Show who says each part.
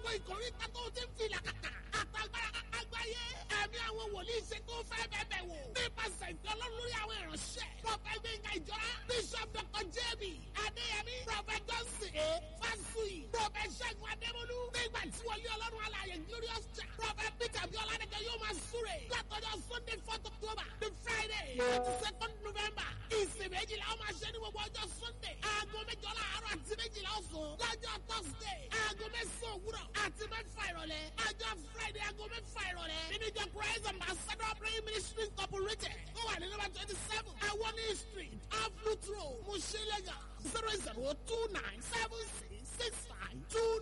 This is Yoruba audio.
Speaker 1: gbogbo ìkórìtà tó ti ń filà kàkà àtàgbára àgbáyé ẹ̀mí àwọn wòlíì ṣe tó fẹ́ bẹ̀bẹ̀ wò nípasẹ̀ ìfẹ́ ọlọ́run lórí àwọn ìránṣẹ́ prọfẹ̀ gbẹ̀ngà ìjọra bishop dr jb adéyẹmí prọfẹ̀ johnson a fásùyì prọfẹ̀ ṣẹ́gun adémọlú nígbà tí wọlé ọlọ́run alààyè glorious church prọfẹ̀ peter biola nìkan yóò máa súre látọjọ́ sunday fourth october the friday twenty second november ìsìn méjìlá ó máa ṣe ní gbogbo ọjọ́ sunday aago méjọ láàárọ̀ àti méjìlá ọ̀sán lọ́jọ́ thursday aago mẹ́sàn-án òwúrọ̀ àti mẹ́fà ìrọ̀lẹ́ ọjọ́ friday aago mẹ́fà ìrọ̀lẹ́ nínú ìjọ christ ambassador praying ministry incorporated ó wà ní number twenty seven awoni street off root road mushilega zero zero two nine seven six